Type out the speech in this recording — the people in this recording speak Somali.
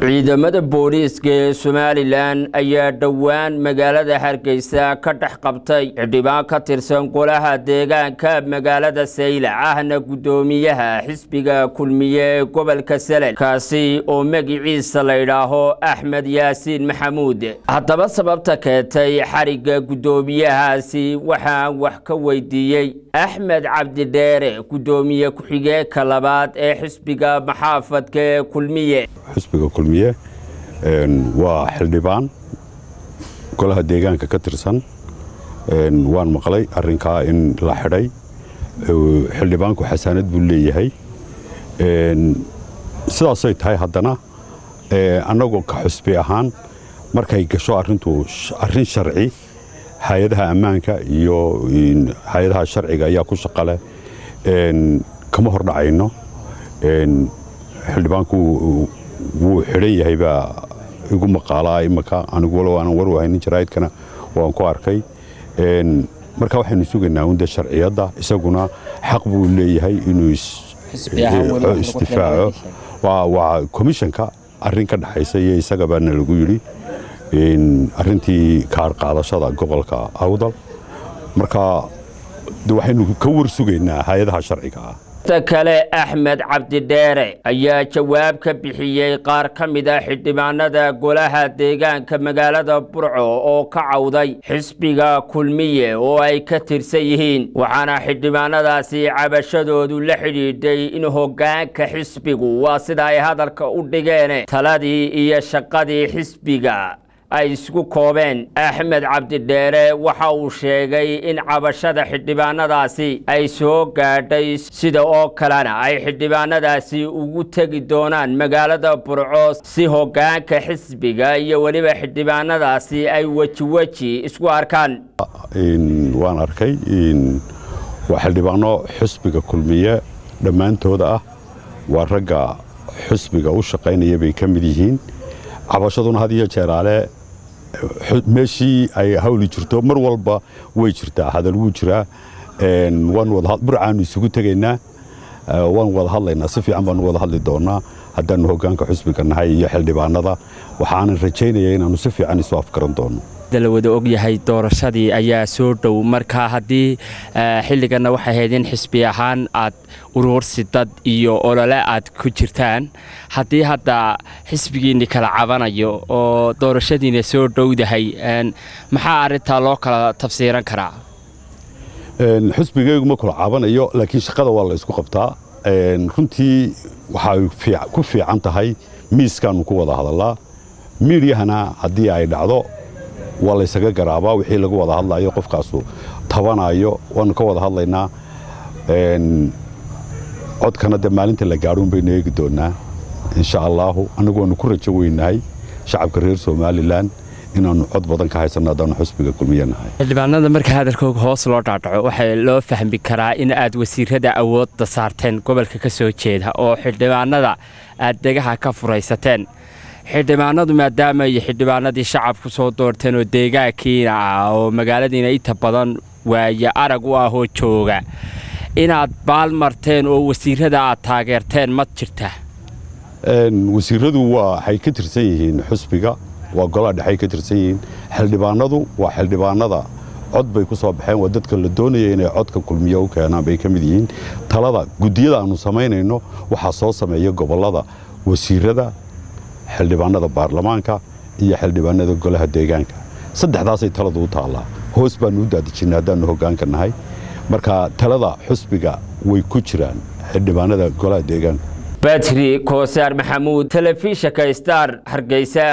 ciidamada booliiska ee somalilan ayaa dhowaan magaalada hargeysa ka dhex qabtay xildhibaan ka tirsan golaha deegaanka magaalada saylac ahna guddoomiyaha xisbiga kulmiye ee gobolka salel kaasi oo magiciisa la ydhaaho axmed yaasiin maxamuud haddaba sababta keentay xarigga guddoomiyahaasi waxaan wax ka weydiiyey axmed cabdidheere guddoomiye ku-xigeenka labaad ee xisbiga maxaafadka ee kulmiye xisbiga kulmiye waa xildhibaan golaha deegaanka ka tirsan waan maqlay arinkaa in la xidhay xildhibaanku xasaanad buu leeyahay sidaasay tahay haddana annagoo ka xusbi ahaan markay gasho arintu arrin sharci hay-adaha ammaanka iyo hay-adaha sharciga ayaa ku shaqaleh kama hordhacayno xildhibaanku wuu xidhan yahay baa igu maqaalaa imaka anigu walow aanan warwahaynin jaraa'idkana waan ku arkay marka waxaynu sugaynaa unda sharciyadda isaguna xaq buu leeyahay inuu isdifaaco waa komishanka arrin ka dhexaysa iyo isaga baana lagu yidhi arrintii kaar qaadashada gobolka awdal marka waxaynu ka war sugaynaa hay-adaha sharciga ah ta kale axmed cabdidheere ayaa jawaab ka bixiyey qaar ka mid a xildhibaanada golaha deegaanka magaalada burco oo ka cawday xisbiga kulmiye oo ay ka tirsan yihiin waxaana xildhibaanadaasi cabashadoodu la xidhiidhay in hoggaanka xisbigu waa sida ay hadalka u dhigeen taladii iyo shaqadii xisbiga ay isku koobeen axmed cabdidheere waxa uu sheegay in cabashada xildhibaanadaasi ay soo gaadhay sida oo kalena ay xildhibaanadaasi ugu tegi doonaan magaalada burco si hoggaanka xisbiga iyo weliba xildhibaanadaasi ay wejiweji isku arkaan waan arkay waa xildhibaano xisbiga kulmiye dhammaantooda ah waa ragga xisbiga u shaqaynaya bay ka mid yihiin cabashaduna had iyo jeeraale meeshii ay hawli jirto mar walba way jirtaa hadal wuu jiraa burcaanu isugu tegaynaa waan wada hadlaynaa si fiican baanu wada hadli doonaa haddaannu hoggaanka xusbiga nahay iyo xildhibaanada waxaanan rajaynaya inaannu si fiican isu afgaran doono la wada ogyahay doorashadii ayaa soo dhow marka haddii xilliganna waxay ahayd in xisbi ahaan aad uruursi dad iyo olole aad ku jirtaan haddii hadda xisbigiinni kala cabanayo oo doorashadiina soo dhowdahay maxaa arrintaa loo kala tafsiiran karaa xisbigaygu ma kula cabanayo laakiin shaqada waa la isku qabtaa runtii waxay ku fiican tahay miiskaannu ku wada hadallaa miidyahana haddii ay dhacdo waa laysaga garaabaa wixii lagu wada hadlayo qofkaasu tabanayo waannu ka wada hadlaynaa codkana dee maalinta la gaadhuun baynu eegi doonnaa insha allaahu annagu waannu ku rajo weynahay shacabka reer somalilan inaannu cod badan ka haysanno haddaannu xusbiga kulmiye nahay xildhibaanada marka hadalkooga hoos loo dhaadhaco waxaa loo fahmi karaa in aad wasiirada awoodda saarteen gobolka ka soo jeeda oo xildhibaanada aad degaha ka furaysateen xildhibaanadu maadaama ay xildhibaanadii shacabku soo doorteen oo deegaankiina ah oo magaaladiina inta badan waaye arag u ahoo jooga inaad baal marteen oo wasiirada aad taageerteen ma jirta wasiiradu waxay ka tirsan yihiin xusbiga waa golaha dhexay ka tirsan yihiin xildhibaanadu waa xildhibaanada cod bay ku soo baxeen waa dadka la doonaya inay codka kulmiye u keenaan bay ka mid yihiin talada guddiyada aannu samaynayno waxaa soo sameeya gobollada wasiirada xildhibaanada baarlamaanka iyo xildhibaanada golaha deegaanka saddexdaasay taladu u taallaa hoos baannu u daadijinay haddaannu hoggaanka nahay marka talada xusbiga way ku jiraan xildhibaanada golaha deegaanka badri koosaar maxamuud telefishinka star hargeysa